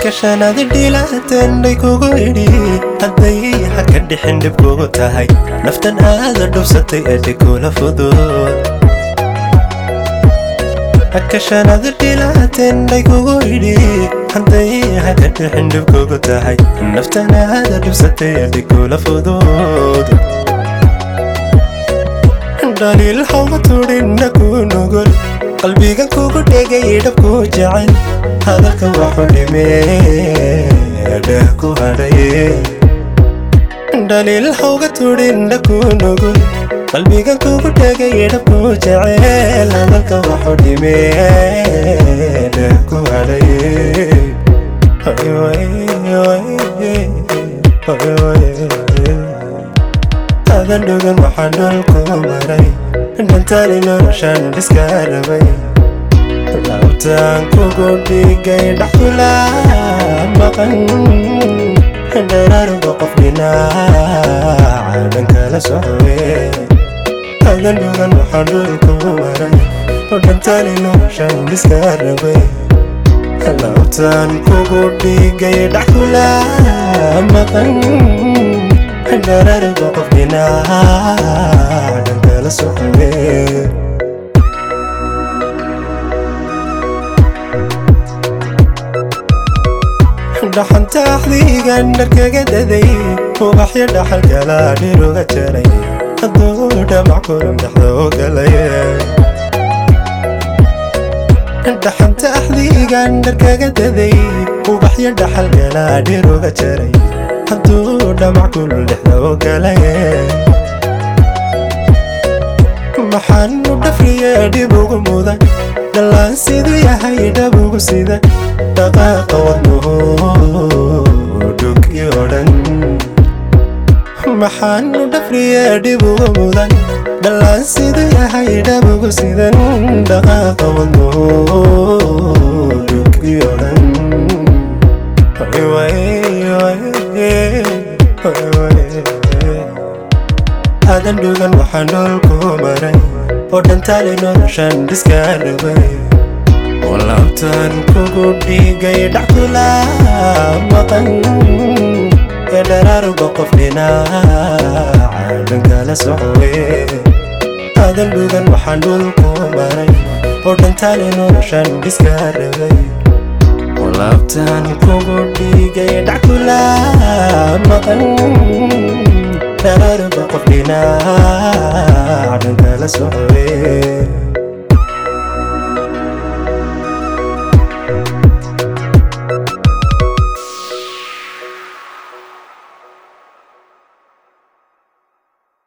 hakashanaadi dhiilaatendhay kugu idhi hadday ha ka dhixin dhib kugu tahay naftan aada dhubsatay ee dhikula fudud hakashanaadi dhiilaatendhay kugu idhi hadday ha ka dhixin dhib kugu tahay naftan aada dhubsatay ee dhikula fudud dhaliil hawga tudhinna ku nugul qalbigan kugu dhegay dhabku jecel hadalka waxu dhimee dheh ku hadhaye dhaliil hawga tudhinna ku nugul qalbigan kugu dhegay dhabku jecel hadalka waxu dhimee dheh ku hadhaye adan dhugan waxaan dhulku maray dhantaali noloshaan dhiska rabay laabtaan kugu dhigay dhaxula maqan dharaaruga qof dhinaaca dhankala socwe adan dhugan waxaan dhulku maray dhantaali noloshaan dhiska rabay laabtaan kugu dhigay dhaxula maqan dharaaruga qof dhinaaca dhankala socwe dhaxanta axdiigan dharkaga daday ubaxyo dhaxal kala dhiruga jaray hadduu dhamac kulan dhexda ogalay dhaxanta axdiigan dharkaga daday ubaxyo dhaxal kala dhiruga jaray hadduu dhamac kulul dhexda ogalay maxaan u dhafriye dhib ugu mudan dhallaan siduu yahay dhab ugu sida dhaqaaqa wadnuhu dhugi odhan maxaan u dhafriye dhib ugu mudan dhallaan siduu yahay dhab ugu sidan dhaqaaqa wadnuhu dhugi odhan adan dhugan waxaan dhulku maray oo dhantaali noloshaan dhiska rabay oo laabtaan kugu dhigay dhaxkula maqan ee dharaaruga qof dhinaaca dhankala socwe adan dhugan waxaan dhulku maray oo dhantaali noloshaan dhiska rabay oo laabtaan kugu dhigay dhaxkula maqan dharaaruga qof dhinaaca dhankala socwe